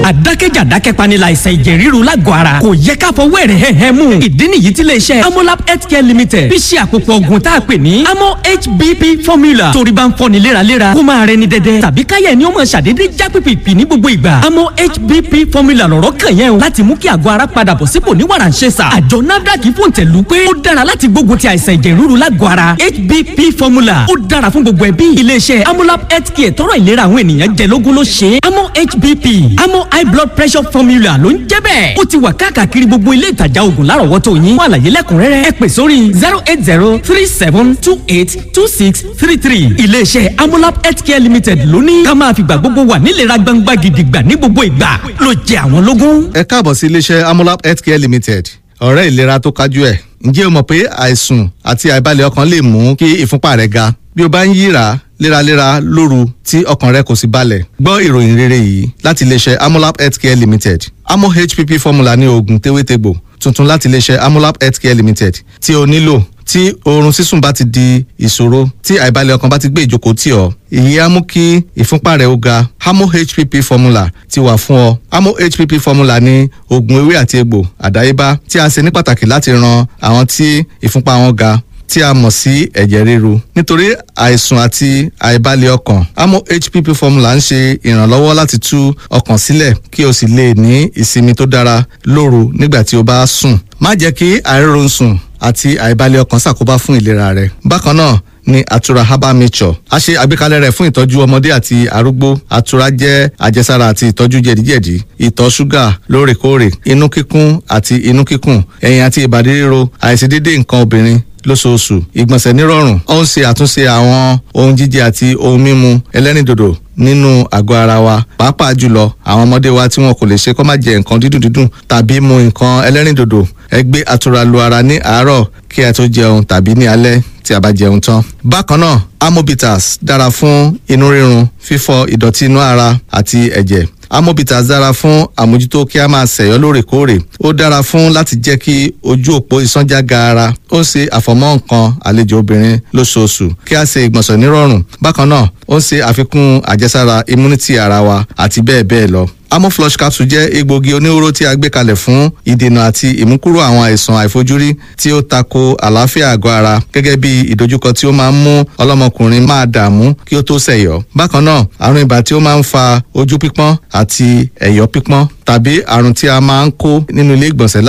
àdákẹ́jà dákẹ́panilà àìsàn ẹ̀jẹ̀ ríru lágọ̀ ara kò yẹ ká fọwọ́ ẹ̀rẹ̀ hẹ́hẹ́ mú ìdí nìyí tí iléeṣẹ́ amolab healthcare limited fi ṣe àpòpọ̀ ògùn tá a pè ní amo hbp formula torí bá ń fọ́ni léraléra kó máa rẹni dẹ́dẹ́ tàbí káyẹ̀ ni ó máa ṣàdédé já pìpìpì ní gbogbo ìgbà amo hbp formula lọ̀rọ̀ kàn yẹn o láti mú kí àgọ́ ara padà bọ̀ sípò ní wàrà ń ṣe sà àjọ nafdac fòǹtẹ̀lù pé ó dára láti gbógun ti àìsàn ẹ̀jẹ̀ ríru lágọ̀ ara hbp formula ó dára fún gbogbo ẹbí iléeṣẹ́ amolab healthcare tọrọ ìlera àwọn ènìyàn jẹ lógún ló ṣe é amo hbp amo high blood pressure formula ló ń jẹ́ bẹ́ẹ̀ ó ti wà káàkiri gbogbo ilé ìtajà oògùn lárọ̀wọ́tò yín fún àlàyé lẹ́kùnrẹ́rẹ́ ẹ pè sórí zero eight zero three seven two eight two six three three iléeṣẹ́ amolab healthcare limited ló ní ká máa fìgbà gbogbo wà nílera gbangba gidigba ní gbogbo ìgbà ló jẹ àwọn lógún. ẹ káàbọ̀ sí iléeṣẹ́ amolab healthcare limited ọ̀rẹ́ ìlera tó kájú ẹ̀ ǹjẹ́ o mọ̀ pé àìsùn àti àìbalẹ̀ ọkàn lè mú kí ìfúnpá rẹ̀ ga bí o bá ń yíra léraléra lóru tí ọkàn rẹ kò sì balẹ̀ gbọ́ ìròyìn rere yìí láti iléeṣẹ́ amolab healthcare limited amo hpp formula ní oògùn tewétegbò tuntun láti iléeṣẹ́ amolab healthcare limited tí o nílò tí oorun sísùn bá ti di ìṣòro tí àìbalẹ̀ ọkàn bá ti gbé ìjókòó tì ọ́ èyí á mú kí ìfúnpá rẹ̀ ó ga amo hpp formula ti wà fún ọ amo hpp formula ní oògùn ewé àti egbò àdáyébá tí a ṣe ní pàtàkì láti ran àwọn tí ìfúnpá wọn ga tí a mọ̀ sí ẹ̀jẹ̀ ríru nítorí àìsùn àti àìbalẹ̀ ọkàn amo hpp formula ń ṣe ìrànlọ́wọ́ láti tú ọkàn sílẹ̀ kí o sì lè ní ìsinmi tó dára lóru nígbà tí o bá sùn má jẹ́ kí àìrórun sùn àti àìbalẹ̀ ọkàn ṣàkóbá fún ìlera rẹ bákan náà ní àtura herbal nature a ṣe àgbékalẹ̀ rẹ̀ fún ìtọ́jú ọmọdé àti arúgbó àtura jẹ́ àjẹsára àti ìtọ́jú jẹ̀díjẹ̀dí ìtọ̀ ṣúgà lóòrèkóòrè inú kíkún àti inú kíkùn ẹ̀yìn àti ìbàdí ríro àìṣedédé nǹkan obìnrin lóṣooṣù ìgbọ̀nsẹ̀ nírọ̀rùn ó ń ṣe àtúnṣe àwọn ohun jíjẹ àti ohun mímu ẹlẹ́rìndòdò nínú àgọ́ ara wa pàápàá jùlọ àwọn ọmọdé wa tí wọn kò lè ṣe kó má jẹ nǹkan dídùn dídùn tàbí mu nǹkan ẹlẹ́rìndòdò ẹ gbé àtura lu ara ní àárọ̀ kí ẹ tó jẹun tàbí ní alẹ́ tí a bá jẹun tán. bákan náà amobitas dára fún inú rírun fífọ ìdọ̀tí inú ara àti ẹ̀jẹ̀ amobitas dára fún àmójútó kí a máa ṣẹ̀yọ́ lóòrèkóòrè ó dára fún láti jẹ́ kí ojú òpó ìsánjá gaara ó ń ṣe àfọ̀mọ́ nǹkan àlejò obìnrin lóṣooṣù kí a ṣe ìgbọ̀nsẹ̀ nírọ̀rùn bákan náà ó ń ṣe àfikún àjẹsára immunity ara wa àti bẹ́ẹ̀ bẹ́ẹ̀ lọ amoflush capsule jẹ́ egbògi oníhóró tí a gbé kalẹ̀ fún ìdènà àti ìmúkúrò àwọn àìsàn àìfojúrí tí ó tako àlàáfíà àgọ́ ara gẹ́gẹ́ bí ìdojúkọ tí ó máa ń mú ọlọ́mọkùnrin máa dààmú kí ó tó ṣẹ̀yọ́ bákan náà àrùn ibà tí ó máa ń fa ojú pípọ́n àti ẹ̀yọ́ pípọ́n tàbí àrùn tí a máa ń kó nínú ilé ìgbọ̀nsẹ̀